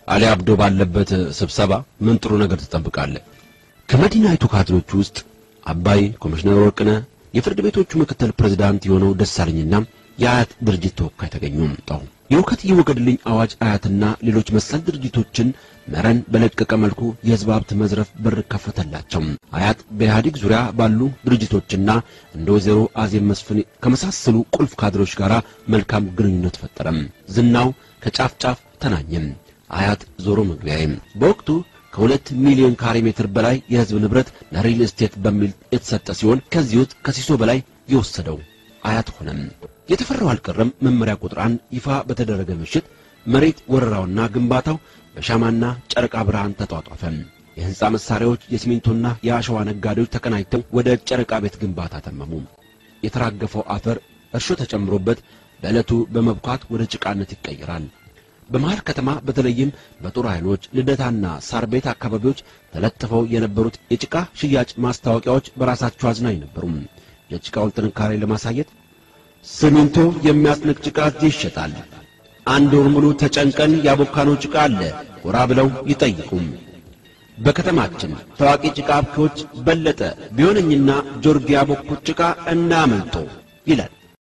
አሊ አብዶ ባለበት ስብሰባ ምን ጥሩ ነገር ትጠብቃለህ? ከመዲናይቱ ካድሬዎች ውስጥ አባይ፣ ኮሚሽነር ወርቅነህ፣ የፍርድ ቤቶቹ ምክትል ፕሬዝዳንት የሆነው ደሳለኝና የአያት ድርጅት ተወካይ ተገኙ። ጣው የውከት ይወገድልኝ አዋጅ አያትና ሌሎች መሰል ድርጅቶችን መረን በለቀቀ መልኩ የህዝብ ሀብት መዝረፍ በር ከፈተላቸው። አያት በኢህአዴግ ዙሪያ ባሉ ድርጅቶችና እንደ ወይዘሮ አዜብ መስፍን ከመሳሰሉ ቁልፍ ካድሬዎች ጋር መልካም ግንኙነት ፈጠረም። ዝናው ከጫፍ ጫፍ ተናኘም። አያት ዞሮ መግቢያዬ በወቅቱ ከሁለት ሚሊዮን ካሬ ሜትር በላይ የህዝብ ንብረት ለሪል ስቴት በሚል የተሰጠ ሲሆን ከዚህ ውስጥ ከሲሶ በላይ የወሰደው አያት ሆነም። የተፈራው አልቀረም። መመሪያ ቁጥር አንድ ይፋ በተደረገ ምሽት መሬት ወረራውና ግንባታው በሻማና ጨረቃ ብርሃን ተጧጧፈ። የህንፃ መሳሪያዎች፣ የሲሚንቶና የአሸዋ ነጋዴዎች ተቀናጅተው ወደ ጨረቃ ቤት ግንባታ ተመሙ። የተራገፈው አፈር እርሾ ተጨምሮበት በዕለቱ በመብኳት ወደ ጭቃነት ይቀየራል። በመሃል ከተማ በተለይም በጦር ኃይሎች ልደታና ሳር ቤት አካባቢዎች ተለጥፈው የነበሩት የጭቃ ሽያጭ ማስታወቂያዎች በራሳቸው አዝናኝ ነበሩ። የጭቃውን ጥንካሬ ለማሳየት ሲሚንቶ የሚያስንቅ ጭቃ እዚህ ይሸጣል፣ አንድ ወር ሙሉ ተጨንቀን ያቦካነው ጭቃ አለ፣ ጎራ ብለው ይጠይቁም። በከተማችን ታዋቂ ጭቃ አብኪዎች በለጠ ቢሆነኝና ጆርጊ ያቦኩት ጭቃ እናመልጦ ይላል።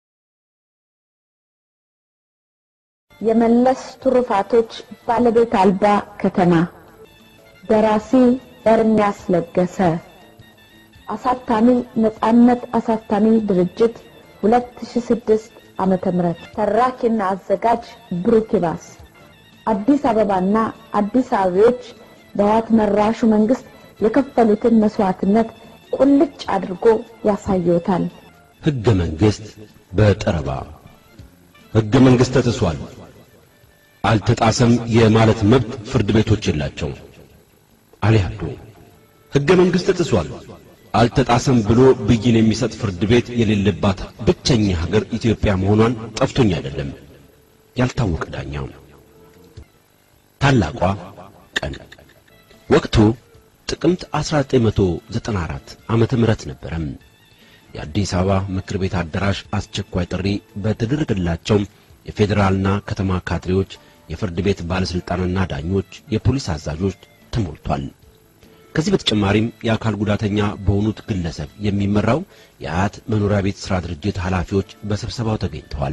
የመለስ ትሩፋቶች ባለቤት አልባ ከተማ ደራሲ ኤርሚያስ ለገሰ አሳታሚ ነጻነት አሳታሚ ድርጅት 2006 ዓመተ ምህረት ተራኪና አዘጋጅ ብሩክ ይባስ አዲስ አበባና አዲስ አበቦች በህወሓት መራሹ መንግስት የከፈሉትን መስዋዕትነት ቁልጭ አድርጎ ያሳየውታል። ሕገ መንግሥት በጠረባ ሕገ መንግሥት ተጥሷል፣ አልተጣሰም የማለት መብት ፍርድ ቤቶች የላቸው። አሊ አብዶ ሕገ መንግሥት ተጥሷል፣ አልተጣሰም ብሎ ብይን የሚሰጥ ፍርድ ቤት የሌለባት ብቸኛ ሀገር ኢትዮጵያ መሆኗን ጠፍቶኝ አይደለም። ያልታወቀ ዳኛው ታላቋ ቀን ወቅቱ ጥቅምት 1994 ዓመተ ምህረት ነበረም። የአዲስ አበባ ምክር ቤት አዳራሽ አስቸኳይ ጥሪ በተደረገላቸው የፌዴራልና ከተማ ካድሬዎች፣ የፍርድ ቤት ባለስልጣንና ዳኞች፣ የፖሊስ አዛዦች ተሞልቷል። ከዚህ በተጨማሪም የአካል ጉዳተኛ በሆኑት ግለሰብ የሚመራው የአያት መኖሪያ ቤት ሥራ ድርጅት ኃላፊዎች በስብሰባው ተገኝተዋል።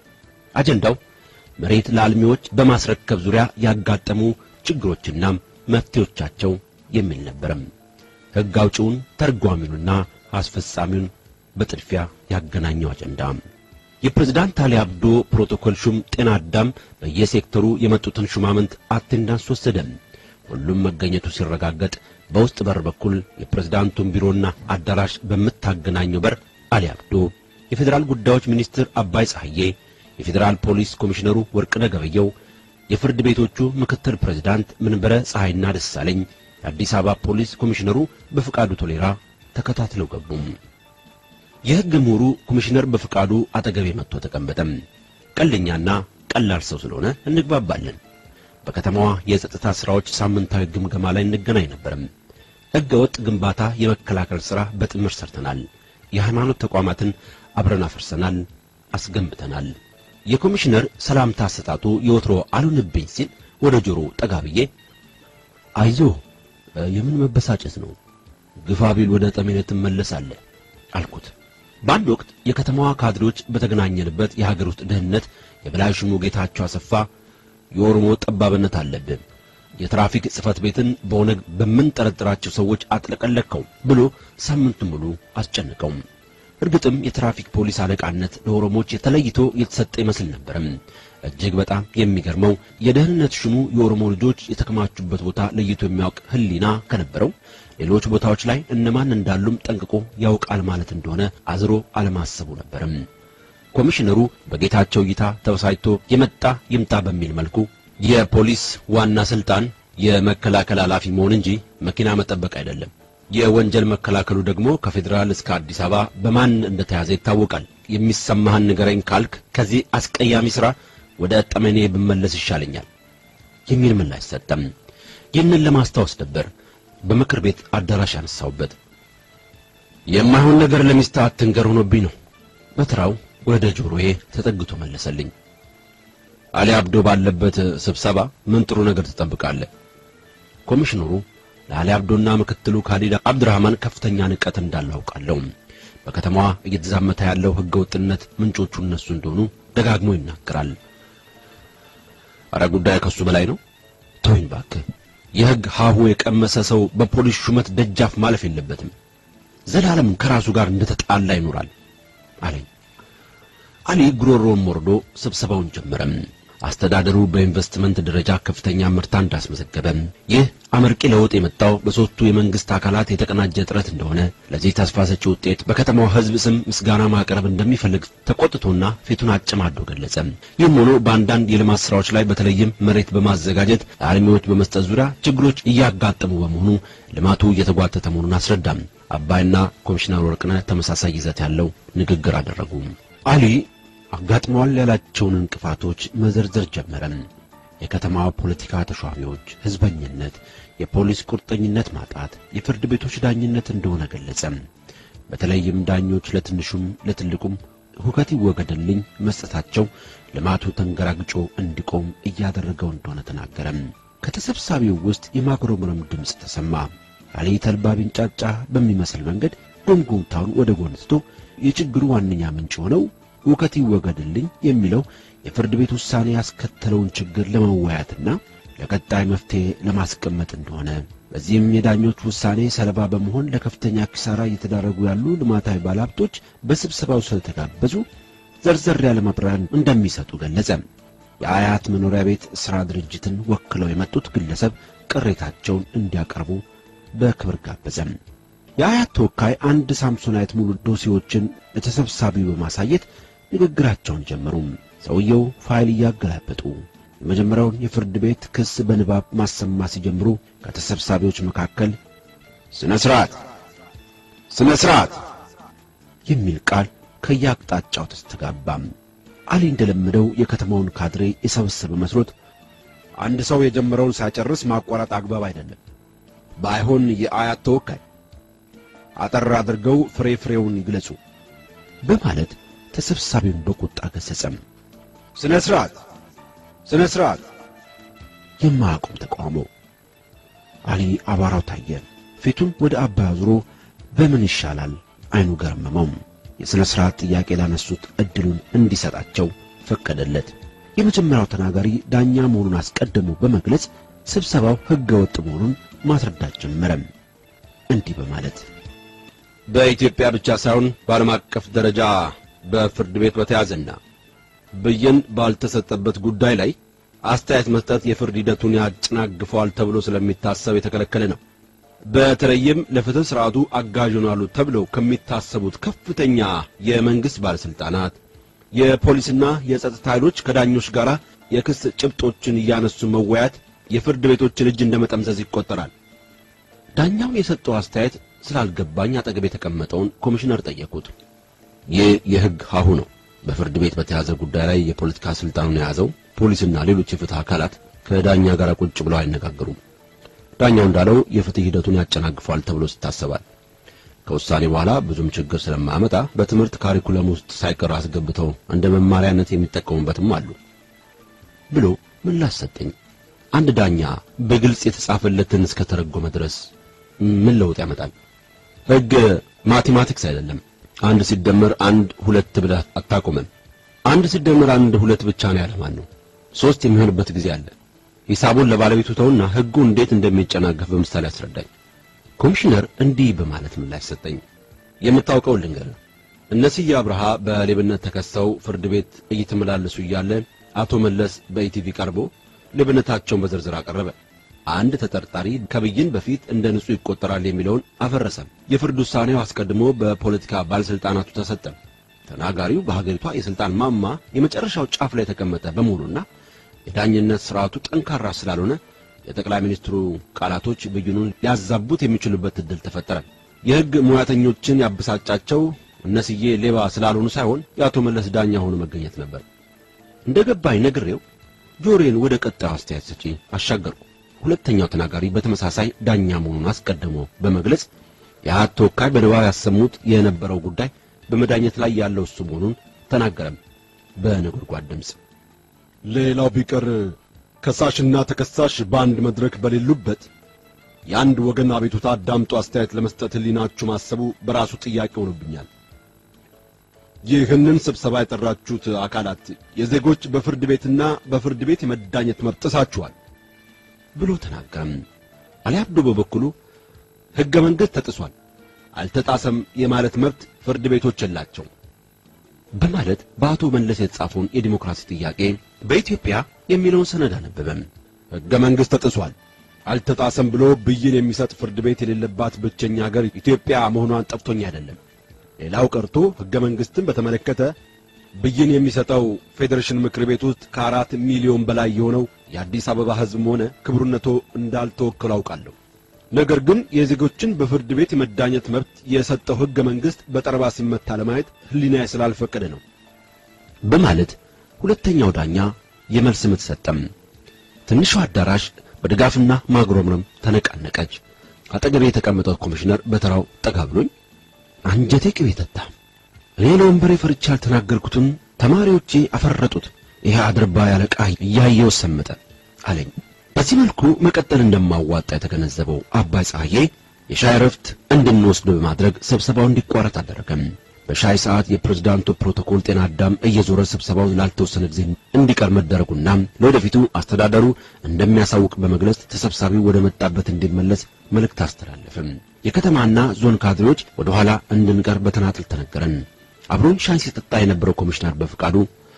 አጀንዳው መሬት ለአልሚዎች በማስረከብ ዙሪያ ያጋጠሙ ችግሮችና መፍትሄዎቻቸው የሚል ነበረም። ሕግ አውጪውን ተርጓሚውንና አስፈጻሚውን በጥድፊያ ያገናኘው አጀንዳ የፕሬዝዳንት አሊ አብዶ ፕሮቶኮል ሹም ጤና አዳም በየሴክተሩ የመጡትን ሹማምንት አቴንዳንስ ወሰደም። ሁሉም መገኘቱ ሲረጋገጥ በውስጥ በር በኩል የፕሬዝዳንቱን ቢሮና አዳራሽ በምታገናኘው በር አሊ አብዶ፣ የፌዴራል ጉዳዮች ሚኒስትር አባይ ፀሐዬ፣ የፌዴራል ፖሊስ ኮሚሽነሩ ወርቅነህ ገበየው፣ የፍርድ ቤቶቹ ምክትል ፕሬዝዳንት መንበረ ፀሐይና ደሳለኝ፣ የአዲስ አበባ ፖሊስ ኮሚሽነሩ በፍቃዱ ቶሌራ ተከታትለው ገቡም። የሕግ ምሁሩ ኮሚሽነር በፍቃዱ አጠገቤ መጥቶ ተቀመጠም። ቀልደኛና ቀላል ሰው ስለሆነ እንግባባለን። በከተማዋ የጸጥታ ሥራዎች ሳምንታዊ ግምገማ ላይ እንገናኝ ነበርም። ሕገ ወጥ ግንባታ የመከላከል ሥራ በጥምር ሰርተናል። የሃይማኖት ተቋማትን አብረን አፈርሰናል፣ አስገንብተናል። የኮሚሽነር ሰላምታ አሰጣጡ የወትሮ አልሆንብኝ ሲል ወደ ጆሮ ጠጋ ብዬ አይዞ የምን መበሳጨት ነው ግፋ ቢል ወደ ጠሜነት ትመለሳለህ አልኩት። በአንድ ወቅት የከተማዋ ካድሬዎች በተገናኘንበት የሀገር ውስጥ ደህንነት የበላይ ሹሙ ጌታቸው አሰፋ የኦሮሞ ጠባብነት አለብን፣ የትራፊክ ጽሕፈት ቤትን በኦነግ በምንጠረጥራቸው ሰዎች አጥለቀለከው ብሎ ሳምንቱን ሙሉ አስጨንቀው። እርግጥም የትራፊክ ፖሊስ አለቃነት ለኦሮሞዎች የተለይቶ የተሰጠ ይመስል ነበርም። እጅግ በጣም የሚገርመው የደህንነት ሹሙ የኦሮሞ ልጆች የተከማቹበት ቦታ ለይቶ የሚያውቅ ሕሊና ከነበረው ሌሎች ቦታዎች ላይ እነማን እንዳሉም ጠንቅቆ ያውቃል ማለት እንደሆነ አዝሮ አለማሰቡ ነበርም። ኮሚሽነሩ በጌታቸው እይታ ተበሳጭቶ የመጣ ይምጣ በሚል መልኩ የፖሊስ ዋና ስልጣን የመከላከል ኃላፊ መሆን እንጂ መኪና መጠበቅ አይደለም፣ የወንጀል መከላከሉ ደግሞ ከፌዴራል እስከ አዲስ አበባ በማን እንደተያዘ ይታወቃል። የሚሰማህን ንገረኝ ካልክ ከዚህ አስቀያሚ ሥራ ወደ ጠመኔ ብመለስ ይሻለኛል የሚል ምላሽ ሰጠም። ይህንን ለማስታወስ ነበር በምክር ቤት አዳራሽ ያነሳውበት። የማይሆን ነገር ለሚስት አትንገር ሆኖብኝ ነው። በተራው ወደ ጆሮዬ ተጠግቶ መለሰልኝ። አሊ አብዶ ባለበት ስብሰባ ምን ጥሩ ነገር ትጠብቃለህ? ኮሚሽነሩ ለአሊ አብዶና ምክትሉ ካሊድ አብድራህማን ከፍተኛ ንቀት እንዳለው አውቃለሁ። በከተማዋ እየተዛመተ ያለው ሕገ ወጥነት ምንጮቹ እነሱ እንደሆኑ ደጋግሞ ይናገራል። አረ ጉዳይ ከሱ በላይ ነው። ተወኝ እባክህ። የሕግ ሀሁ የቀመሰ ሰው በፖሊስ ሹመት ደጃፍ ማለፍ የለበትም። ዘላለም ከራሱ ጋር እንደተጣላ ይኖራል አለኝ። አሊ ጉሮሮውን ወርዶ ስብሰባውን ጀመረም። አስተዳደሩ በኢንቨስትመንት ደረጃ ከፍተኛ ምርታ እንዳስመዘገበ፣ ይህ አመርቂ ለውጥ የመጣው በሦስቱ የመንግስት አካላት የተቀናጀ ጥረት እንደሆነ፣ ለዚህ ተስፋ ሰጪ ውጤት በከተማው ሕዝብ ስም ምስጋና ማቅረብ እንደሚፈልግ ተቆጥቶና ፊቱን አጨማዶ ገለጸ። ይህም ሆኖ በአንዳንድ የልማት ስራዎች ላይ በተለይም መሬት በማዘጋጀት ለአልሚዎች በመስጠት ዙሪያ ችግሮች እያጋጠሙ በመሆኑ ልማቱ እየተጓተተ መሆኑን አስረዳም። አባይና ኮሚሽነር ወርቅነህ ተመሳሳይ ይዘት ያለው ንግግር አደረጉ። አሊ አጋጥመዋል ያላቸውን እንቅፋቶች መዘርዘር ጀመረም። የከተማዋ ፖለቲካ ተሿሚዎች፣ ህዝበኝነት፣ የፖሊስ ቁርጠኝነት ማጣት፣ የፍርድ ቤቶች ዳኝነት እንደሆነ ገለጸ። በተለይም ዳኞች ለትንሹም ለትልቁም ሁከት ይወገድልኝ መስጠታቸው ልማቱ ተንገራግጮ እንዲቆም እያደረገው እንደሆነ ተናገረ። ከተሰብሳቢው ውስጥ የማጉረምረም ድምፅ ተሰማ። አሊ ተልባ ቢንጫጫ በሚመስል መንገድ ጉምጉምታውን ወደ ጎን ትቶ የችግሩ ዋነኛ ምንጭ ሆነው ውከት ይወገድልኝ የሚለው የፍርድ ቤት ውሳኔ ያስከተለውን ችግር ለመወያየትና ለቀጣይ መፍትሄ ለማስቀመጥ እንደሆነ በዚህም የዳኞች ውሳኔ ሰለባ በመሆን ለከፍተኛ ኪሳራ እየተዳረጉ ያሉ ልማታዊ ባለሀብቶች በስብሰባው ስለተጋበዙ ዘርዘር ያለ ማብራሪያ እንደሚሰጡ ገለጸ። የአያት መኖሪያ ቤት ሥራ ድርጅትን ወክለው የመጡት ግለሰብ ቅሬታቸውን እንዲያቀርቡ በክብር ጋበዘም። የአያት ተወካይ አንድ ሳምሶናይት ሙሉ ዶሴዎችን ለተሰብሳቢው በማሳየት ንግግራቸውን ጀመሩ። ሰውየው ፋይል እያገላበጡ የመጀመሪያውን የፍርድ ቤት ክስ በንባብ ማሰማት ሲጀምሩ ከተሰብሳቢዎች መካከል ስነ ስርዓት፣ ስነ ስርዓት የሚል ቃል ከየአቅጣጫው ተስተጋባም። አሊ እንደለመደው የከተማውን ካድሬ የሰበሰበ መስሎት አንድ ሰው የጀመረውን ሳይጨርስ ማቋረጥ አግባብ አይደለም፣ ባይሆን የአያት ተወካይ አጠር አድርገው ፍሬ ፍሬውን ይግለጹ በማለት ተሰብሳቢውን በቁጣ ገሰጸም። ስነ ስርዓት ስነ ስርዓት የማያቆም ተቃውሞ። አሊ አቧራው ታየ። ፊቱን ወደ አባይ አዙሮ በምን ይሻላል አይኑ ገረመመው። የሥነ ሥርዓት ጥያቄ ላነሱት ዕድሉን እንዲሰጣቸው ፈቀደለት። የመጀመሪያው ተናጋሪ ዳኛ መሆኑን አስቀድሞ በመግለጽ ስብሰባው ሕገ ወጥ መሆኑን ማስረዳት ጀመረም። እንዲህ በማለት በኢትዮጵያ ብቻ ሳይሆን በዓለም አቀፍ ደረጃ በፍርድ ቤት በተያዘና ብይን ባልተሰጠበት ጉዳይ ላይ አስተያየት መስጠት የፍርድ ሂደቱን ያጨናግፈዋል ተብሎ ስለሚታሰብ የተከለከለ ነው። በተለይም ለፍትህ ስርዓቱ አጋዥ ይሆናሉ ተብለው ከሚታሰቡት ከፍተኛ የመንግስት ባለስልጣናት፣ የፖሊስና የጸጥታ ኃይሎች ከዳኞች ጋር የክስ ጭብጦችን እያነሱ መወያየት የፍርድ ቤቶችን እጅ እንደመጠምዘዝ ይቆጠራል። ዳኛው የሰጠው አስተያየት ስላልገባኝ አጠገብ የተቀመጠውን ኮሚሽነር ጠየቁት። ይህ የሕግ ሀሁ ነው። በፍርድ ቤት በተያዘ ጉዳይ ላይ የፖለቲካ ስልጣኑን የያዘው ፖሊስና ሌሎች የፍትህ አካላት ከዳኛ ጋር ቁጭ ብለው አይነጋገሩም። ዳኛው እንዳለው የፍትህ ሂደቱን ያጨናግፏል ተብሎ ይታሰባል። ከውሳኔ በኋላ ብዙም ችግር ስለማያመጣ በትምህርት ካሪኩለም ውስጥ ሳይቀር አስገብተው እንደ መማሪያነት የሚጠቀሙበትም አሉ ብሎ ምላሽ ሰጠኝ። አንድ ዳኛ በግልጽ የተጻፈለትን እስከ ተረጎመ ድረስ ምን ለውጥ ያመጣል? ሕግ ማቴማቲክስ አይደለም። አንድ ሲደመር አንድ ሁለት ብለህ አታቆመም። አንድ ሲደመር አንድ ሁለት ብቻ ነው ያለማን ነው። ሶስት የሚሆንበት ጊዜ አለ። ሂሳቡን ለባለቤቱ ተውና ሕጉ እንዴት እንደሚጨናገፍ በምሳሌ አስረዳኝ። ኮሚሽነር እንዲህ በማለት ምላሽ ሰጠኝ። የምታውቀው ልንገርህ። እነስዬ አብርሃ በሌብነት ተከሰው ፍርድ ቤት እየተመላለሱ እያለ አቶ መለስ በኢቲቪ ቀርቦ ሌብነታቸውን በዝርዝር አቀረበ። አንድ ተጠርጣሪ ከብይን በፊት እንደ ንጹህ ይቆጠራል የሚለውን አፈረሰም። የፍርድ ውሳኔው አስቀድሞ በፖለቲካ ባለስልጣናቱ ተሰጠ። ተናጋሪው በሀገሪቷ የስልጣን ማማ የመጨረሻው ጫፍ ላይ የተቀመጠ በመሆኑና የዳኝነት ስርዓቱ ጠንካራ ስላልሆነ የጠቅላይ ሚኒስትሩ ቃላቶች ብይኑን ሊያዛቡት የሚችሉበት እድል ተፈጠረ። የሕግ ሙያተኞችን ያበሳጫቸው እነስዬ ሌባ ስላልሆኑ ሳይሆን የአቶ መለስ ዳኛ ሆኖ መገኘት ነበር። እንደ ገባኝ ነግሬው ጆሮዬን ወደ ቀጣዩ አስተያየት ሰጪ አሻገርኩ። ሁለተኛው ተናጋሪ በተመሳሳይ ዳኛ መሆኑን አስቀድሞ በመግለጽ የአት ተወካይ በንባብ ያሰሙት የነበረው ጉዳይ በመዳኘት ላይ ያለው እሱ መሆኑን ተናገረም በነጎድጓድ ድምፅ። ሌላው ቢቀር ከሳሽና ተከሳሽ በአንድ መድረክ በሌሉበት የአንድ ወገን አቤቱታ አዳምጦ አስተያየት ለመስጠት ሕሊናችሁ ማሰቡ በራሱ ጥያቄ ሆኖብኛል። ይህንን ስብሰባ የጠራችሁት አካላት የዜጎች በፍርድ ቤትና በፍርድ ቤት የመዳኘት መብት ጥሳችኋል ብሎ ተናገረም። አሊ አብዶ በበኩሉ ሕገ መንግሥት ተጥሷል፣ አልተጣሰም የማለት መብት ፍርድ ቤቶች የላቸው በማለት በአቶ መለስ የተጻፈውን የዲሞክራሲ ጥያቄ በኢትዮጵያ የሚለውን ሰነድ አነበበም። ሕገ መንግሥት ተጥሷል፣ አልተጣሰም ብሎ ብይን የሚሰጥ ፍርድ ቤት የሌለባት ብቸኛ ሀገር ኢትዮጵያ መሆኗን ጠፍቶኝ አይደለም። ሌላው ቀርቶ ሕገ መንግሥትን በተመለከተ ብይን የሚሰጠው ፌዴሬሽን ምክር ቤት ውስጥ ከአራት ሚሊዮን በላይ የሆነው የአዲስ አበባ ሕዝብም ሆነ ክቡርነቶ እንዳልተወከሉ አውቃለሁ። ነገር ግን የዜጎችን በፍርድ ቤት የመዳኘት መብት የሰጠው ሕገ መንግሥት በጠረባ ሲመታ ለማየት ሕሊናዬ ስላልፈቀደ ነው በማለት ሁለተኛው ዳኛ የመልስ ምት ሰጠም። ትንሿ አዳራሽ በድጋፍና ማጉረምረም ተነቃነቀች። አጠገቤ የተቀመጠው ኮሚሽነር በተራው ጠጋ ብሎኝ አንጀቴ ቅቤ ጠጣ። እኔ ለወንበሬ ፈርቻ ያልተናገርኩትን ተማሪዎቼ አፈረጡት። ይሄ አድርባ ያለቃ እያየው ሰመጠ አለኝ። በዚህ መልኩ መቀጠል እንደማዋጣ የተገነዘበው አባይ ፀሐዬ የሻይ ረፍት እንድንወስድ በማድረግ ስብሰባው እንዲቋረጥ አደረገም። በሻይ ሰዓት የፕሬዝዳንቱ ፕሮቶኮል ጤና አዳም እየዞረ ስብሰባው ላልተወሰነ ጊዜ እንዲቀር መደረጉና ለወደፊቱ አስተዳደሩ እንደሚያሳውቅ በመግለጽ ተሰብሳቢው ወደ መጣበት እንዲመለስ መልእክት አስተላለፍም። የከተማና ዞን ካድሬዎች ወደ ኋላ እንድንቀር በተናጥል ተነገረን። አብሮን ሻይ ሲጠጣ የነበረው ኮሚሽነር በፍቃዱ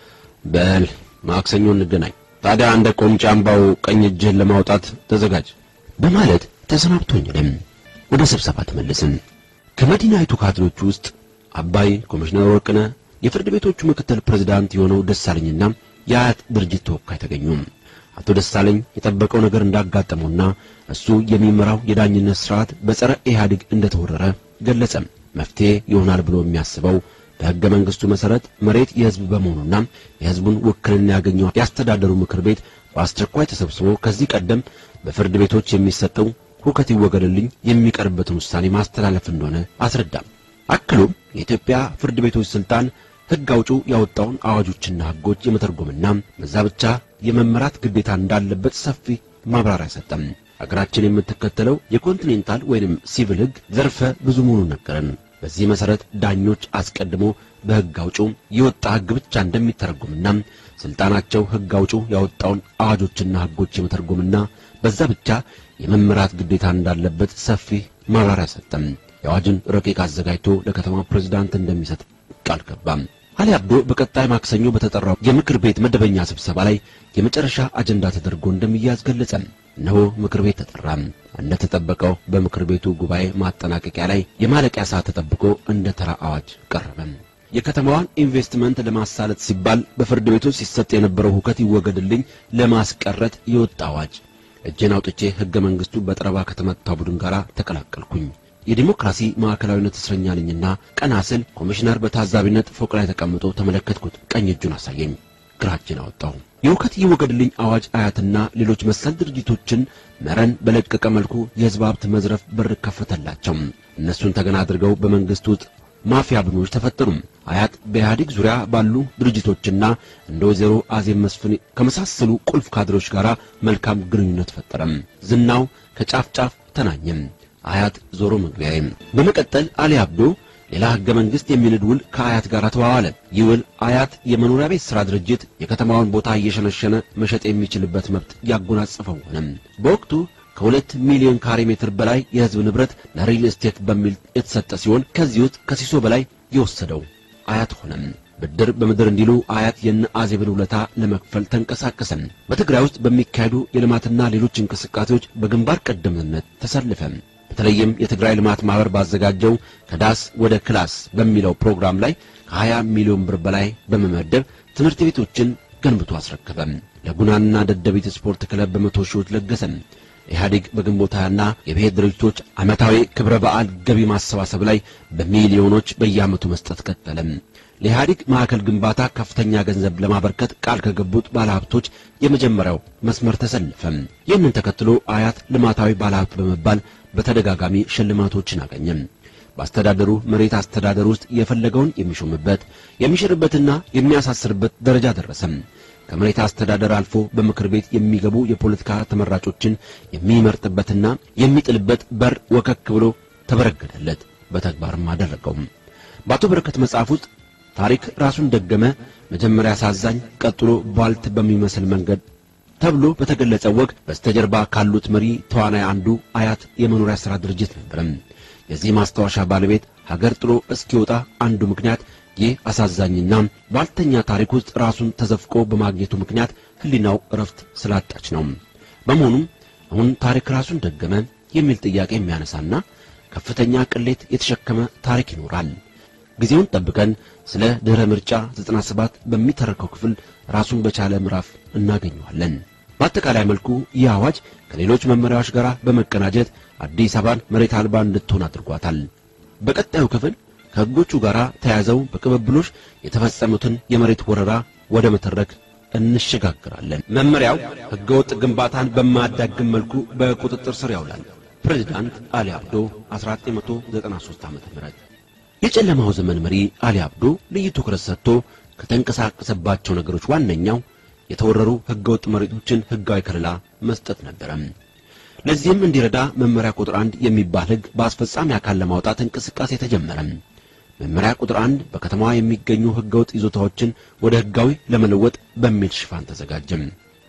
በል ማክሰኞ እንገናኝ፣ ታዲያ እንደ ቆምጫ አምባው ቀኝ እጅህን ለማውጣት ተዘጋጅ በማለት ተሰናብቶኝንም ወደ ስብሰባ ተመለስን። ከመዲናይቱ ካድሬዎች ውስጥ አባይ፣ ኮሚሽነር ወርቅነህ፣ የፍርድ ቤቶቹ ምክትል ፕሬዝዳንት የሆነው ደሳለኝና የአያት ድርጅት ተወካይ ተገኙ። አቶ ደሳለኝ የጠበቀው ነገር እንዳጋጠመውና እሱ የሚመራው የዳኝነት ስርዓት በጸረ ኢህአዴግ እንደተወረረ ገለጸም። መፍትሄ ይሆናል ብሎ የሚያስበው በሕገ መንግሥቱ መሠረት መሬት የሕዝብ በመሆኑና የሕዝቡን ውክልና ያገኘው ያስተዳደሩ ምክር ቤት በአስቸኳይ ተሰብስቦ ከዚህ ቀደም በፍርድ ቤቶች የሚሰጠው ሁከት ይወገድልኝ የሚቀርበትን ውሳኔ ማስተላለፍ እንደሆነ አስረዳም። አክሎም የኢትዮጵያ ፍርድ ቤቶች ስልጣን ሕግ አውጪው ያወጣውን አዋጆችና ሕጎች የመተርጎምና በዛ ብቻ የመመራት ግዴታ እንዳለበት ሰፊ ማብራሪያ ሰጠም። አገራችን የምትከተለው የኮንቲኔንታል ወይንም ሲቪል ሕግ ዘርፈ ብዙ መሆኑን ነገረን። በዚህ መሰረት ዳኞች አስቀድሞ በሕግ አውጪው የወጣ ሕግ ብቻ እንደሚተረጎምና ስልጣናቸው ሕግ አውጪው ያወጣውን አዋጆችና ሕጎች የመተርጎምና በዛ ብቻ የመመራት ግዴታ እንዳለበት ሰፊ ማብራሪያ ሰጠም። የአዋጅን ረቂቅ አዘጋጅቶ ለከተማ ፕሬዝዳንት እንደሚሰጥ ቃል ገባም። አሊ አብዶ በቀጣይ ማክሰኞ በተጠራው የምክር ቤት መደበኛ ስብሰባ ላይ የመጨረሻ አጀንዳ ተደርጎ እንደሚያዝ ገለጸ። እነሆ ምክር ቤት ተጠራም። እንደተጠበቀው በምክር ቤቱ ጉባኤ ማጠናቀቂያ ላይ የማለቂያ ሰዓት ተጠብቆ እንደ ተራ አዋጅ ቀረበም። የከተማዋን ኢንቨስትመንት ለማሳለጥ ሲባል በፍርድ ቤቶች ሲሰጥ የነበረው ሁከት ይወገድልኝ ለማስቀረት የወጣ አዋጅ። እጄን አውጥቼ ሕገ መንግሥቱ በጠረባ ከተመታው ቡድን ጋር ተቀላቀልኩኝ። የዲሞክራሲ ማዕከላዊነት እስረኛ ነኝና ቀና ስል ኮሚሽነር በታዛቢነት ፎቅ ላይ ተቀምጦ ተመለከትኩት። ቀኝ እጁን አሳየኝ፣ ግራ እጄን አወጣሁ። የሁከት ይወገድልኝ አዋጅ አያትና ሌሎች መሰል ድርጅቶችን መረን በለቀቀ መልኩ የሕዝብ ሀብት መዝረፍ በር ከፈተላቸው። እነሱን ተገና አድርገው በመንግሥት ውስጥ ማፊያ ቡድኖች ተፈጠሩ። አያት በኢህአዴግ ዙሪያ ባሉ ድርጅቶችና እንደ ወይዘሮ አዜብ መስፍን ከመሳሰሉ ቁልፍ ካድሮች ጋር መልካም ግንኙነት ፈጠረም። ዝናው ከጫፍ ጫፍ ተናኘም። አያት ዞሮ መግቢያዬ። በመቀጠል አሊ አብዶ ሌላ ሕገ መንግሥት የሚንድ ውል ከአያት ጋር ተዋዋለ። ይህ ውል አያት የመኖሪያ ቤት ሥራ ድርጅት የከተማውን ቦታ እየሸነሸነ መሸጥ የሚችልበት መብት ያጎናጽፈው ሆነም። በወቅቱ ከሁለት ሚሊዮን ካሬ ሜትር በላይ የሕዝብ ንብረት ለሪል ስቴት በሚል የተሰጠ ሲሆን ከዚህ ውስጥ ከሲሶ በላይ የወሰደው አያት ሆነም። ብድር በምድር እንዲሉ አያት የነ አዜብን ውለታ ለመክፈል ተንቀሳቀሰም። በትግራይ ውስጥ በሚካሄዱ የልማትና ሌሎች እንቅስቃሴዎች በግንባር ቀደምትነት ተሰልፈም። በተለይም የትግራይ ልማት ማህበር ባዘጋጀው ከዳስ ወደ ክላስ በሚለው ፕሮግራም ላይ ከ20 ሚሊዮን ብር በላይ በመመደብ ትምህርት ቤቶችን ገንብቶ አስረከበም። ለጉናና ደደቢት ስፖርት ክለብ በመቶ ሺዎች ለገሰም። ኢህአዴግ በግንቦት ሃያና የብሔር ድርጅቶች ዓመታዊ ክብረ በዓል ገቢ ማሰባሰብ ላይ በሚሊዮኖች በየዓመቱ መስጠት ቀጠለም። ለኢህአዴግ ማዕከል ግንባታ ከፍተኛ ገንዘብ ለማበርከት ቃል ከገቡት ባለሀብቶች የመጀመሪያው መስመር ተሰለፈም። ይህንን ተከትሎ አያት ልማታዊ ባለሀብት በመባል በተደጋጋሚ ሽልማቶችን አገኘም። በአስተዳደሩ መሬት አስተዳደር ውስጥ የፈለገውን የሚሾምበት የሚሽርበትና የሚያሳስርበት ደረጃ ደረሰም። ከመሬት አስተዳደር አልፎ በምክር ቤት የሚገቡ የፖለቲካ ተመራጮችን የሚመርጥበትና የሚጥልበት በር ወከክ ብሎ ተበረገደለት፣ በተግባርም አደረገውም። በአቶ በረከት መጽሐፍ ውስጥ ታሪክ ራሱን ደገመ፣ መጀመሪያ አሳዛኝ፣ ቀጥሎ ቧልት በሚመስል መንገድ ተብሎ በተገለጸ ወግ በስተጀርባ ካሉት መሪ ተዋናይ አንዱ አያት የመኖሪያ ሥራ ድርጅት ነበረም። የዚህ ማስታወሻ ባለቤት ሀገር ጥሎ እስኪወጣ አንዱ ምክንያት ይህ አሳዛኝና ባልተኛ ታሪክ ውስጥ ራሱን ተዘፍቆ በማግኘቱ ምክንያት ሕሊናው እረፍት ስላጣች ነው። በመሆኑም አሁን ታሪክ ራሱን ደገመ የሚል ጥያቄ የሚያነሳና ከፍተኛ ቅሌት የተሸከመ ታሪክ ይኖራል። ጊዜውን ጠብቀን ስለ ድህረ ምርጫ 97 በሚተረከው ክፍል ራሱን በቻለ ምዕራፍ እናገኘዋለን። በአጠቃላይ መልኩ ይህ አዋጅ ከሌሎች መመሪያዎች ጋር በመቀናጀት አዲስ አበባን መሬት አልባ እንድትሆን አድርጓታል። በቀጣዩ ክፍል ከሕጎቹ ጋር ተያይዘው በቅብብሎሽ የተፈጸሙትን የመሬት ወረራ ወደ መተረክ እንሸጋግራለን። መመሪያው ሕገወጥ ግንባታን በማያዳግም መልኩ በቁጥጥር ስር ያውላል። ፕሬዚዳንት አሊ አብዶ 1993 ዓ.ም የጨለማው ዘመን መሪ አሊ አብዶ ልዩ ትኩረት ሰጥቶ ከተንቀሳቀሰባቸው ነገሮች ዋነኛው የተወረሩ ሕገወጥ መሬቶችን ሕጋዊ ከለላ መስጠት ነበረ። ለዚህም እንዲረዳ መመሪያ ቁጥር አንድ የሚባል ሕግ በአስፈጻሚ አካል ለማውጣት እንቅስቃሴ ተጀመረ። መመሪያ ቁጥር አንድ በከተማዋ የሚገኙ ሕገወጥ ይዞታዎችን ወደ ሕጋዊ ለመለወጥ በሚል ሽፋን ተዘጋጀም።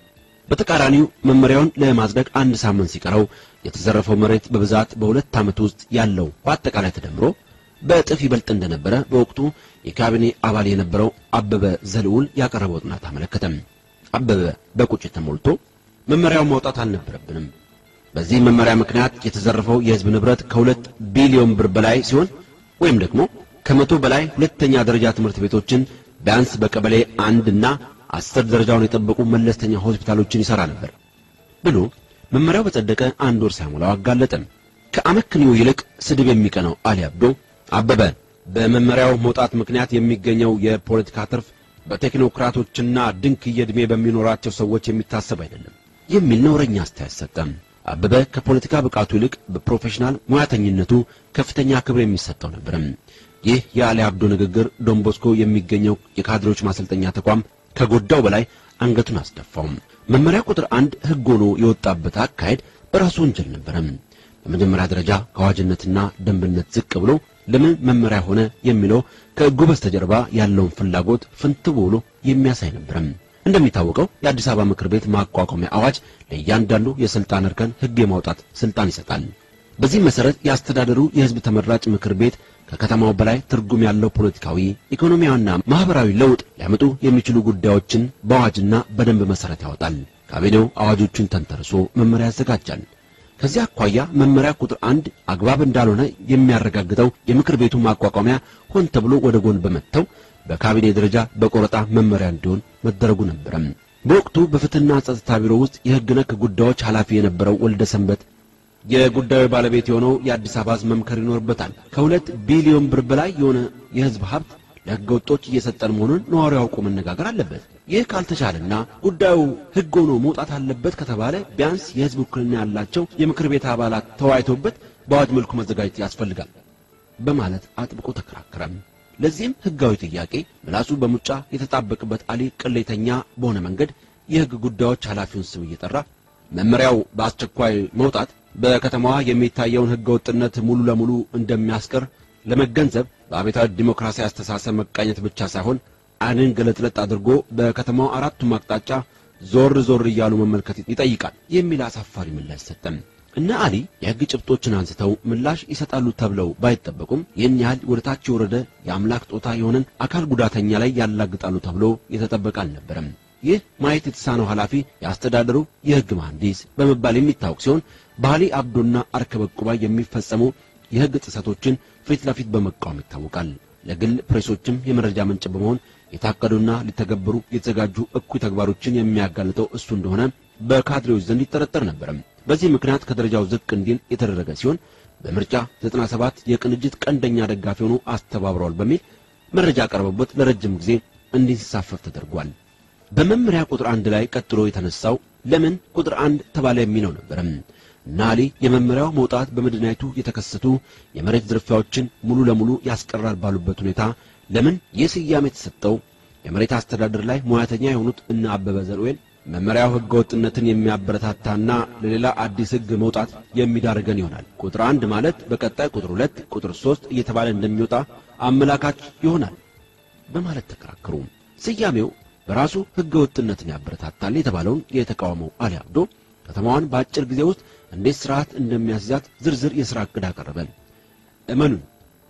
በተቃራኒው መመሪያውን ለማጽደቅ አንድ ሳምንት ሲቀረው የተዘረፈው መሬት በብዛት በሁለት ዓመት ውስጥ ያለው በአጠቃላይ ተደምሮ በእጥፍ ይበልጥ እንደነበረ በወቅቱ የካቢኔ አባል የነበረው አበበ ዘልዑል ያቀረበው ጥናት አመለከተም። አበበ በቁጭት ተሞልቶ መመሪያውን ማውጣት አልነበረብንም። በዚህ መመሪያ ምክንያት የተዘረፈው የሕዝብ ንብረት ከሁለት ቢሊዮን ብር በላይ ሲሆን ወይም ደግሞ ከመቶ በላይ ሁለተኛ ደረጃ ትምህርት ቤቶችን ቢያንስ በቀበሌ አንድና አስር ደረጃውን የጠበቁ መለስተኛ ሆስፒታሎችን ይሠራ ነበር ብሎ መመሪያው በጸደቀ አንድ ወር ሳይሞላው አጋለጠም። ከአመክንዮ ይልቅ ስድብ የሚቀነው አሊ አብዶ አበበ በመመሪያው መውጣት ምክንያት የሚገኘው የፖለቲካ ትርፍ በቴክኖክራቶችና ድንክዬ ዕድሜ በሚኖራቸው ሰዎች የሚታሰብ አይደለም የሚል ነውረኛ አስተያየት ሰጠ። አበበ ከፖለቲካ ብቃቱ ይልቅ በፕሮፌሽናል ሙያተኝነቱ ከፍተኛ ክብር የሚሰጠው ነበር። ይህ የአሊ አብዶ ንግግር ዶንቦስኮ የሚገኘው የካድሬዎች ማሰልጠኛ ተቋም ከጎዳው በላይ አንገቱን አስደፋው። መመሪያ ቁጥር አንድ ሕግ ሆኖ የወጣበት አካሄድ በራሱ ወንጀል ነበረ። በመጀመሪያ ደረጃ ከአዋጅነትና ደንብነት ዝቅ ብሎ ለምን መመሪያ ሆነ የሚለው ከሕጉ በስተጀርባ ያለውን ፍላጎት ፍንትው ብሎ የሚያሳይ ነበረ። እንደሚታወቀው የአዲስ አበባ ምክር ቤት ማቋቋሚያ አዋጅ ለእያንዳንዱ የስልጣን እርከን ሕግ የማውጣት ስልጣን ይሰጣል። በዚህ መሰረት የአስተዳደሩ የሕዝብ ተመራጭ ምክር ቤት ከከተማው በላይ ትርጉም ያለው ፖለቲካዊ፣ ኢኮኖሚያዊና ማህበራዊ ለውጥ ሊያመጡ የሚችሉ ጉዳዮችን በአዋጅና በደንብ መሰረት ያወጣል። ካቢኔው አዋጆቹን ተንተርሶ መመሪያ ያዘጋጃል። ከዚህ አኳያ መመሪያ ቁጥር አንድ አግባብ እንዳልሆነ የሚያረጋግጠው የምክር ቤቱ ማቋቋሚያ ሆን ተብሎ ወደ ጎን በመተው በካቢኔ ደረጃ በቆረጣ መመሪያ እንዲሆን መደረጉ ነበረም። በወቅቱ በፍትህና ጸጥታ ቢሮ ውስጥ የሕግ ነክ ጉዳዮች ኃላፊ የነበረው ወልደ ሰንበት የጉዳዩ ባለቤት የሆነው የአዲስ አበባ ሕዝብ መምከር ይኖርበታል። ከሁለት ቢሊዮን ብር በላይ የሆነ የሕዝብ ሀብት ለሕገ ወጦች እየሰጠን መሆኑን ነዋሪው አውቆ መነጋገር አለበት። ይህ ካልተቻለና ጉዳዩ ሕግ ሆኖ መውጣት አለበት ከተባለ ቢያንስ የሕዝብ ውክልና ያላቸው የምክር ቤት አባላት ተወያይተውበት በአዋጅ መልኩ መዘጋጀት ያስፈልጋል በማለት አጥብቆ ተከራከረም። ለዚህም ሕጋዊ ጥያቄ ምላሱ በሙጫ የተጣበቅበት አሊ ቅሌተኛ በሆነ መንገድ የሕግ ጉዳዮች ኃላፊውን ስም እየጠራ መመሪያው በአስቸኳይ መውጣት በከተማዋ የሚታየውን ሕገ ወጥነት ሙሉ ለሙሉ እንደሚያስቀር ለመገንዘብ በአቤታዊ ዲሞክራሲ አስተሳሰብ መቃኘት ብቻ ሳይሆን ዓይንን ገለጥለጥ አድርጎ በከተማው አራቱም አቅጣጫ ዞር ዞር እያሉ መመልከት ይጠይቃል የሚል አሳፋሪ ምላሽ ሰጠም። እነ አሊ የሕግ ጭብጦችን አንስተው ምላሽ ይሰጣሉ ተብለው ባይጠበቁም ይህን ያህል ወደ ታች የወረደ የአምላክ ጦታ የሆነን አካል ጉዳተኛ ላይ ያላግጣሉ ተብሎ የተጠበቀ አልነበረም። ይህ ማየት የተሳነው ኃላፊ የአስተዳደሩ የሕግ መሐንዲስ በመባል የሚታወቅ ሲሆን በአሊ አብዶና አርከበ ቁባይ የሚፈጸሙ የሕግ ጥሰቶችን ፊት ለፊት በመቃወም ይታወቃል። ለግል ፕሬሶችም የመረጃ ምንጭ በመሆን የታቀዱና ሊተገበሩ የተዘጋጁ እኩይ ተግባሮችን የሚያጋልጠው እሱ እንደሆነ በካድሬዎች ዘንድ ይጠረጠር ነበር። በዚህ ምክንያት ከደረጃው ዝቅ እንዲል የተደረገ ሲሆን በምርጫ 97 የቅንጅት ቀንደኛ ደጋፊ ሆኖ አስተባብረዋል በሚል መረጃ ቀርቦበት ለረጅም ጊዜ እንዲንሳፈፍ ተደርጓል። በመመሪያ ቁጥር አንድ ላይ ቀጥሎ የተነሳው ለምን ቁጥር አንድ ተባለ የሚለው ነበርም። እና አሊ የመመሪያው መውጣት በመዲናይቱ የተከሰቱ የመሬት ዝርፊያዎችን ሙሉ ለሙሉ ያስቀራል ባሉበት ሁኔታ ለምን ይህ ስያሜ የተሰጠው የመሬት አስተዳደር ላይ ሙያተኛ የሆኑት እነ አበበ ዘርዌል መመሪያው ሕገ ወጥነትን የሚያበረታታና ለሌላ አዲስ ሕግ መውጣት የሚዳርገን ይሆናል። ቁጥር አንድ ማለት በቀጣይ ቁጥር ሁለት ቁጥር ሦስት እየተባለ እንደሚወጣ አመላካች ይሆናል በማለት ተከራከሩ። ስያሜው በራሱ ሕገ ወጥነትን ያበረታታል የተባለውን የተቃወመው አሊ አብዶ ከተማዋን በአጭር ጊዜ ውስጥ እንዴት ስርዓት እንደሚያስይዛት ዝርዝር የሥራ ዕቅድ አቀረበ። እመኑን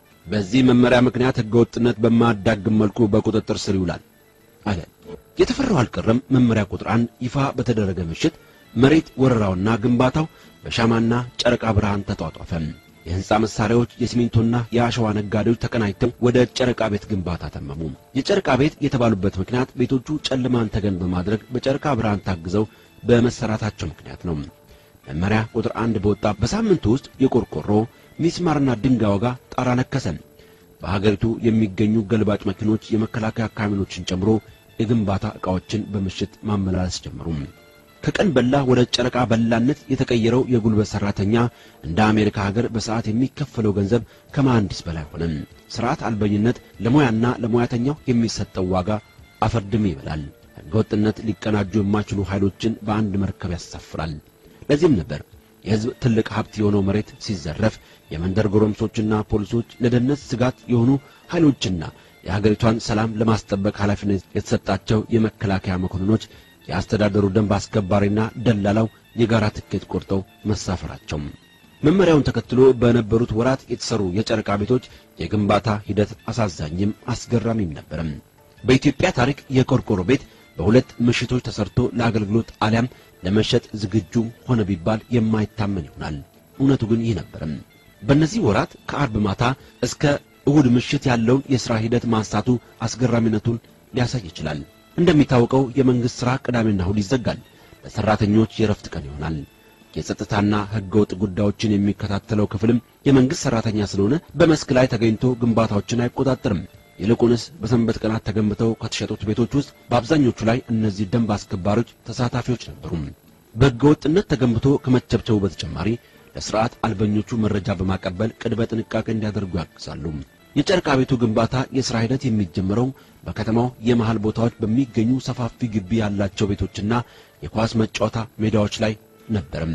በዚህ መመሪያ ምክንያት ሕገ ወጥነት በማያዳግም መልኩ በቁጥጥር ስር ይውላል አለ። የተፈራው አልቀረም። መመሪያ ቁጥር አንድ ይፋ በተደረገ ምሽት መሬት ወረራውና ግንባታው በሻማና ጨረቃ ብርሃን ተጧጧፈ። የሕንፃ መሳሪያዎች፣ የሲሚንቶና የአሸዋ ነጋዴዎች ተቀናጅተው ወደ ጨረቃ ቤት ግንባታ ተመሙ። የጨረቃ ቤት የተባሉበት ምክንያት ቤቶቹ ጨለማን ተገን በማድረግ በጨረቃ ብርሃን ታግዘው በመሰራታቸው ምክንያት ነው። መመሪያ ቁጥር አንድ በወጣ በሳምንቱ ውስጥ የቆርቆሮ ሚስማርና ድንጋይ ዋጋ ጣራ ነከሰ። በሀገሪቱ የሚገኙ ገልባጭ መኪኖች የመከላከያ ካሚኖችን ጨምሮ የግንባታ ዕቃዎችን በምሽት ማመላለስ ጀመሩ። ከቀን በላ ወደ ጨረቃ በላነት የተቀየረው የጉልበት ሰራተኛ እንደ አሜሪካ ሀገር በሰዓት የሚከፈለው ገንዘብ ከመሐንዲስ በላይ ሆነ። ስርዓት አልበኝነት ለሙያና ለሙያተኛው የሚሰጠው ዋጋ አፈርድሜ ይበላል። ሕገወጥነት ሊቀናጁ የማይችሉ ኃይሎችን በአንድ መርከብ ያሳፍራል። ለዚህም ነበር የሕዝብ ትልቅ ሀብት የሆነው መሬት ሲዘረፍ የመንደር ጎረምሶችና ፖሊሶች ለደህንነት ስጋት የሆኑ ኃይሎችና የሀገሪቷን ሰላም ለማስጠበቅ ኃላፊነት የተሰጣቸው የመከላከያ መኮንኖች የአስተዳደሩ ደንብ አስከባሪና ደላላው የጋራ ትኬት ቆርጠው መሳፈራቸው። መመሪያውን ተከትሎ በነበሩት ወራት የተሰሩ የጨረቃ ቤቶች የግንባታ ሂደት አሳዛኝም አስገራሚም ነበርም። በኢትዮጵያ ታሪክ የቆርቆሮ ቤት በሁለት ምሽቶች ተሰርቶ ለአገልግሎት አሊያም ለመሸጥ ዝግጁ ሆነ ቢባል የማይታመን ይሆናል። እውነቱ ግን ይህ ነበርም። በእነዚህ ወራት ከአርብ ማታ እስከ እሁድ ምሽት ያለውን የሥራ ሂደት ማንሳቱ አስገራሚነቱን ሊያሳይ ይችላል። እንደሚታወቀው የመንግሥት ሥራ ቅዳሜና እሁድ ይዘጋል። ለሠራተኞች የረፍት ቀን ይሆናል። የጸጥታና ሕገወጥ ጉዳዮችን የሚከታተለው ክፍልም የመንግሥት ሠራተኛ ስለሆነ በመስክ ላይ ተገኝቶ ግንባታዎችን አይቆጣጠርም። ይልቁንስ በሰንበት ቀናት ተገንብተው ከተሸጡት ቤቶች ውስጥ በአብዛኞቹ ላይ እነዚህ ደንብ አስከባሪዎች ተሳታፊዎች ነበሩ። በሕገወጥነት ተገንብቶ ከመቸብቸቡ በተጨማሪ ለሥርዓት አልበኞቹ መረጃ በማቀበል ቅድመ ጥንቃቄ እንዲያደርጉ ያግዛሉ። የጨርቃ ቤቱ ግንባታ የሥራ ሂደት የሚጀምረው በከተማው የመሃል ቦታዎች በሚገኙ ሰፋፊ ግቢ ያላቸው ቤቶችና የኳስ መጫወታ ሜዳዎች ላይ ነበርም።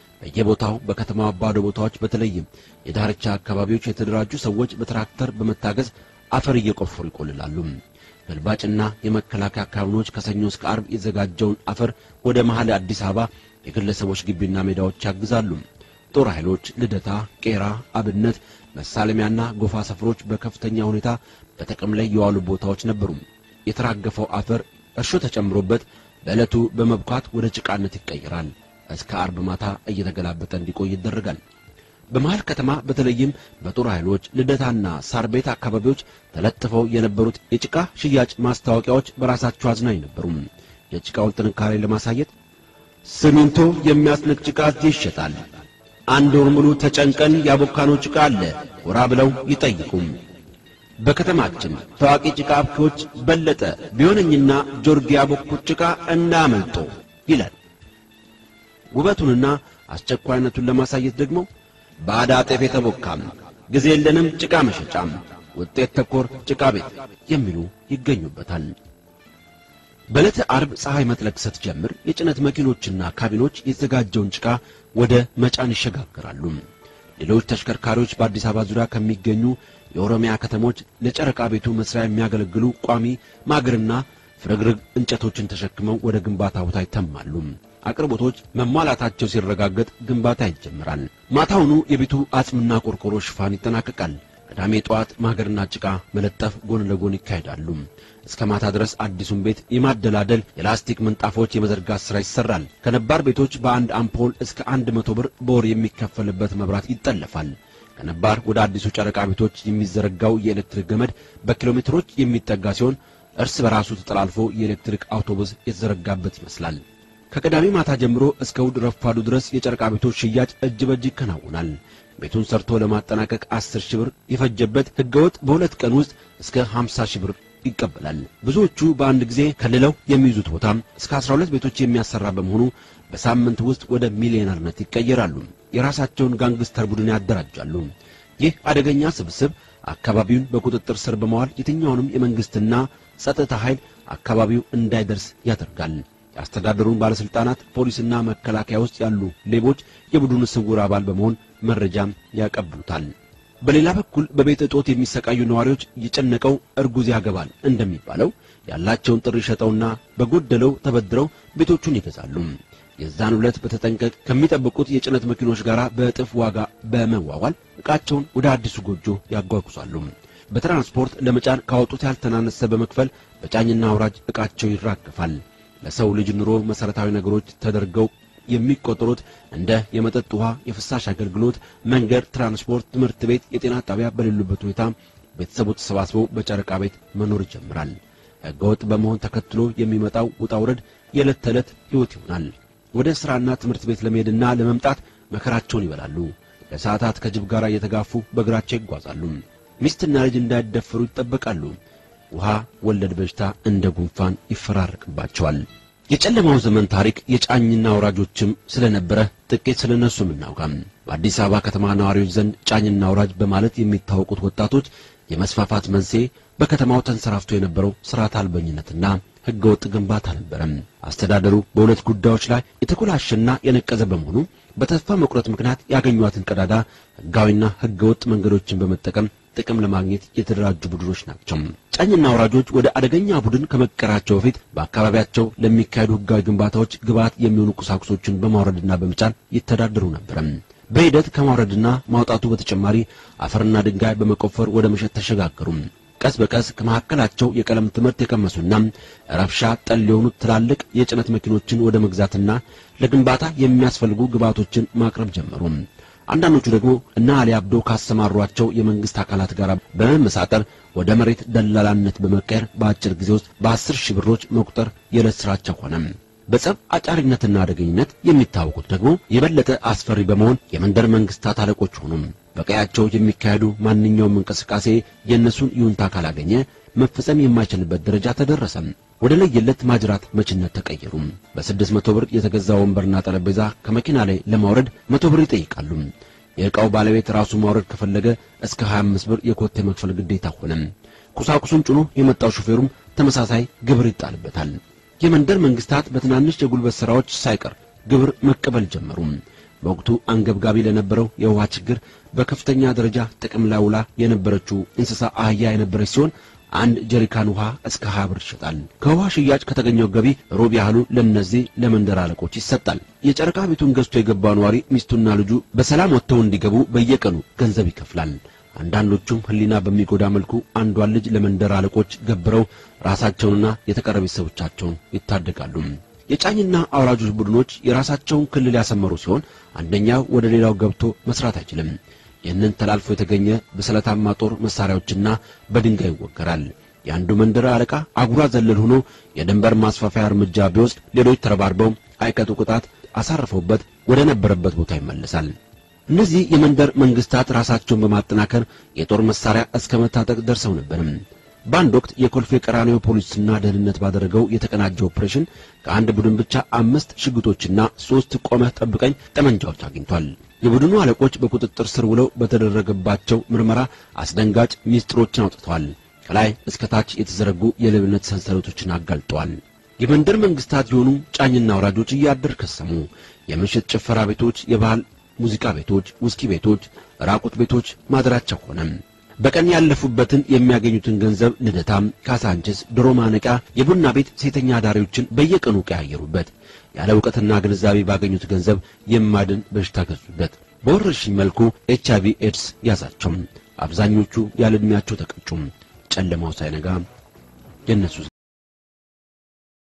በየቦታው በከተማዋ ባዶ ቦታዎች በተለይም የዳርቻ አካባቢዎች የተደራጁ ሰዎች በትራክተር በመታገዝ አፈር እየቆፈሩ ይቆልላሉ። ገልባጭና የመከላከያ ካቢኖች ከሰኞ እስከ ዓርብ የዘጋጀውን አፈር ወደ መሃል አዲስ አበባ የግለሰቦች ግቢና ሜዳዎች ያግዛሉ። ጦር ኃይሎች ልደታ፣ ቄራ፣ አብነት፣ መሳለሚያና ጎፋ ሰፈሮች በከፍተኛ ሁኔታ በጥቅም ላይ የዋሉ ቦታዎች ነበሩ። የተራገፈው አፈር እርሾ ተጨምሮበት በዕለቱ በመብኳት ወደ ጭቃነት ይቀየራል። እስከ ዓርብ ማታ እየተገላበጠ እንዲቆይ ይደረጋል። በመሃል ከተማ በተለይም በጦር ኃይሎች ልደታና ሳር ቤት አካባቢዎች ተለጥፈው የነበሩት የጭቃ ሽያጭ ማስታወቂያዎች በራሳቸው አዝናኝ ነበሩ። የጭቃውን ጥንካሬ ለማሳየት ሲሚንቶ የሚያስንቅ ጭቃ እዚህ ይሸጣል፣ አንድ ወር ሙሉ ተጨንቀን ያቦካነው ጭቃ አለ፣ ጎራ ብለው ይጠይቁም። በከተማችን ታዋቂ ጭቃ አብኪዎች በለጠ ቢሆነኝና ጆርጊ ያቦኩት ጭቃ እንዳመልጦ ይላል። ውበቱንና አስቸኳይነቱን ለማሳየት ደግሞ ባዳ ጤፍ የተቦካም ጊዜ የለንም ጭቃ መሸጫም ውጤት ተኮር ጭቃ ቤት የሚሉ ይገኙበታል። በዕለተ ዓርብ ፀሐይ መጥለቅ ስትጀምር የጭነት መኪኖችና ካቢኖች የተዘጋጀውን ጭቃ ወደ መጫን ይሸጋገራሉ። ሌሎች ተሽከርካሪዎች በአዲስ አበባ ዙሪያ ከሚገኙ የኦሮሚያ ከተሞች ለጨረቃ ቤቱ መስሪያ የሚያገለግሉ ቋሚ ማገርና ፍርግርግ እንጨቶችን ተሸክመው ወደ ግንባታ ቦታ ይተማሉ። አቅርቦቶች መሟላታቸው ሲረጋገጥ ግንባታ ይጀምራል። ማታውኑ የቤቱ አጽምና ቆርቆሮ ሽፋን ይጠናቀቃል። ቅዳሜ ጠዋት ማገርና ጭቃ መለጠፍ ጎን ለጎን ይካሄዳሉ። እስከ ማታ ድረስ አዲሱን ቤት የማደላደል የላስቲክ ምንጣፎች የመዘርጋት ሥራ ይሰራል። ከነባር ቤቶች በአንድ አምፖል እስከ አንድ መቶ ብር በወር የሚከፈልበት መብራት ይጠለፋል። ከነባር ወደ አዲሱ ጨረቃ ቤቶች የሚዘረጋው የኤሌክትሪክ ገመድ በኪሎ ሜትሮች የሚጠጋ ሲሆን እርስ በራሱ ተጠላልፎ የኤሌክትሪክ አውቶቡስ የተዘረጋበት ይመስላል። ከቅዳሜ ማታ ጀምሮ እስከ እሑድ ረፋዱ ድረስ የጨረቃ ቤቶች ሽያጭ እጅ በእጅ ይከናወናል። ቤቱን ሰርቶ ለማጠናቀቅ አስር ሺህ ብር የፈጀበት ሕገወጥ በሁለት ቀን ውስጥ እስከ ሀምሳ ሺህ ብር ይቀበላል። ብዙዎቹ በአንድ ጊዜ ከልለው የሚይዙት ቦታም እስከ አስራ ሁለት ቤቶች የሚያሰራ በመሆኑ በሳምንት ውስጥ ወደ ሚሊዮነርነት ይቀየራሉ። የራሳቸውን ጋንግስተር ቡድን ያደራጃሉ። ይህ አደገኛ ስብስብ አካባቢውን በቁጥጥር ስር በመዋል የትኛውንም የመንግስትና ጸጥታ ኃይል አካባቢው እንዳይደርስ ያደርጋል። የአስተዳደሩን ባለስልጣናት፣ ፖሊስና መከላከያ ውስጥ ያሉ ሌቦች የቡድኑ ስውር አባል በመሆን መረጃም ያቀብሉታል። በሌላ በኩል በቤት እጦት የሚሰቃዩ ነዋሪዎች የጨነቀው እርጉዝ ያገባል እንደሚባለው ያላቸውን ጥሪ ሸጠውና በጎደለው ተበድረው ቤቶቹን ይገዛሉ። የዛን ዕለት በተጠንቀቅ ከሚጠብቁት የጭነት መኪኖች ጋር በእጥፍ ዋጋ በመዋዋል ዕቃቸውን ወደ አዲሱ ጎጆ ያጓጉዛሉ። በትራንስፖርት ለመጫን ካወጡት ያልተናነሰ በመክፈል በጫኝና አውራጅ ዕቃቸው ይራገፋል። ለሰው ልጅ ኑሮ መሠረታዊ ነገሮች ተደርገው የሚቆጠሩት እንደ የመጠጥ ውሃ፣ የፍሳሽ አገልግሎት፣ መንገድ፣ ትራንስፖርት፣ ትምህርት ቤት፣ የጤና ጣቢያ በሌሉበት ሁኔታ ቤተሰቡ ተሰባስበው በጨረቃ ቤት መኖር ይጀምራል። ሕገወጥ በመሆን ተከትሎ የሚመጣው ውጣ ውረድ የዕለት ተዕለት ሕይወት ይሆናል። ወደ ሥራና ትምህርት ቤት ለመሄድና ለመምጣት መከራቸውን ይበላሉ። ለሰዓታት ከጅብ ጋር እየተጋፉ በእግራቸው ይጓዛሉ። ሚስትና ልጅ እንዳይደፈሩ ይጠበቃሉ። ውሃ ወለድ በሽታ እንደ ጉንፋን ይፈራረቅባቸዋል። የጨለማው ዘመን ታሪክ የጫኝና አውራጆችም ስለነበረ ጥቂት ስለነሱ እናውጋም። በአዲስ አበባ ከተማ ነዋሪዎች ዘንድ ጫኝና አውራጅ በማለት የሚታወቁት ወጣቶች የመስፋፋት መንስኤ በከተማው ተንሰራፍቶ የነበረው ስርዓት አልበኝነትና ሕገወጥ ግንባታ ነበረም። አስተዳደሩ በሁለት ጉዳዮች ላይ የተኮላሸና የነቀዘ በመሆኑ በተስፋ መቁረጥ ምክንያት ያገኟትን ቀዳዳ ሕጋዊና ሕገወጥ መንገዶችን በመጠቀም ጥቅም ለማግኘት የተደራጁ ቡድኖች ናቸው። ጫኝና አውራጆች ወደ አደገኛ ቡድን ከመቀራቸው በፊት በአካባቢያቸው ለሚካሄዱ ሕጋዊ ግንባታዎች ግብዓት የሚሆኑ ቁሳቁሶችን በማውረድና በመጫን ይተዳደሩ ነበር። በሂደት ከማውረድና ማውጣቱ በተጨማሪ አፈርና ድንጋይ በመቆፈር ወደ መሸጥ ተሸጋገሩ። ቀስ በቀስ ከመካከላቸው የቀለም ትምህርት የቀመሱና ረብሻ ጠል የሆኑት ትላልቅ የጭነት መኪኖችን ወደ መግዛትና ለግንባታ የሚያስፈልጉ ግብዓቶችን ማቅረብ ጀመሩ። አንዳንዶቹ ደግሞ እነ አሊ አብዶ ካሰማሯቸው የመንግስት አካላት ጋር በመመሳጠር ወደ መሬት ደላላነት በመቀየር በአጭር ጊዜ ውስጥ በአስር ሺህ ብሮች መቁጠር የዕለት ስራቸው ሆነ። በጸብ አጫሪነትና አደገኝነት የሚታወቁት ደግሞ የበለጠ አስፈሪ በመሆን የመንደር መንግስታት አለቆች ሆኑ። በቀያቸው የሚካሄዱ ማንኛውም እንቅስቃሴ የእነሱን ይሁንታ ካላገኘ መፈጸም የማይችልበት ደረጃ ተደረሰ። ወደ ለየለት ማጅራት መችነት ተቀየሩ። በስድስት መቶ ብር የተገዛ ወንበርና ጠረጴዛ ከመኪና ላይ ለማውረድ መቶ ብር ይጠይቃሉ። የዕቃው ባለቤት ራሱ ማውረድ ከፈለገ እስከ 25 ብር የኮቴ መክፈል ግዴታ ሆነ። ቁሳቁሱን ጭኖ የመጣው ሹፌሩም ተመሳሳይ ግብር ይጣልበታል። የመንደር መንግስታት በትናንሽ የጉልበት ሥራዎች ሳይቀር ግብር መቀበል ጀመሩ። በወቅቱ አንገብጋቢ ለነበረው የውሃ ችግር በከፍተኛ ደረጃ ጥቅም ላይ ውላ የነበረችው እንስሳ አህያ የነበረች ሲሆን አንድ ጀሪካን ውሃ እስከ 20 ብር ይሸጣል። ከውሃ ሽያጭ ከተገኘው ገቢ ሩብ ያህሉ ለነዚህ ለመንደር አለቆች ይሰጣል። የጨረቃ ቤቱን ገዝቶ የገባ ነዋሪ ሚስቱና ልጁ በሰላም ወጥተው እንዲገቡ በየቀኑ ገንዘብ ይከፍላል። አንዳንዶቹም ሕሊና በሚጎዳ መልኩ አንዷን ልጅ ለመንደር አለቆች ገብረው ራሳቸውንና የተቀረ ቤተሰቦቻቸውን ይታደጋሉ። የጫኝና አውራጆች ቡድኖች የራሳቸውን ክልል ያሰመሩ ሲሆን አንደኛው ወደ ሌላው ገብቶ መስራት አይችልም። ይህንን ተላልፎ የተገኘ በስለታማ ጦር መሳሪያዎችና በድንጋይ ይወገራል። የአንዱ መንደር አለቃ አጉራ ዘለል ሆኖ የድንበር ማስፋፊያ እርምጃ ቢወስድ ሌሎች ተረባርበው አይቀጡ ቅጣት አሳርፈውበት ወደ ነበረበት ቦታ ይመለሳል። እነዚህ የመንደር መንግስታት ራሳቸውን በማጠናከር የጦር መሳሪያ እስከ መታጠቅ ደርሰው ነበርም። በአንድ ወቅት የኮልፌ ቀራኒዮ ፖሊስና ደህንነት ባደረገው የተቀናጀ ኦፕሬሽን ከአንድ ቡድን ብቻ አምስት ሽጉጦችና ሶስት ቆመህ ጠብቀኝ ጠመንጃዎች አግኝቷል። የቡድኑ አለቆች በቁጥጥር ስር ውለው በተደረገባቸው ምርመራ አስደንጋጭ ሚስጥሮችን አውጥተዋል። ከላይ እስከ ታች የተዘረጉ የሌብነት ሰንሰለቶችን አጋልጠዋል። የመንደር መንግስታት የሆኑ ጫኝና አውራጆች እያደር ከሰሙ። የምሽት ጭፈራ ቤቶች፣ የባህል ሙዚቃ ቤቶች፣ ውስኪ ቤቶች፣ ራቁት ቤቶች ማደራቸው ሆነ። በቀን ያለፉበትን የሚያገኙትን ገንዘብ ልደታም፣ ካሳንችስ፣ ድሮ ማነቂያ፣ የቡና ቤት ሴተኛ አዳሪዎችን በየቀኑ ቀያየሩበት። ያለ እውቀትና ግንዛቤ ባገኙት ገንዘብ የማድን በሽታ ገዙበት። በወረርሽኝ መልኩ ኤች አይቪ ኤድስ ያዛቸው። አብዛኞቹ ያለ ዕድሜያቸው ተቀጩም። ጨለማው ሳይነጋ የእነሱስ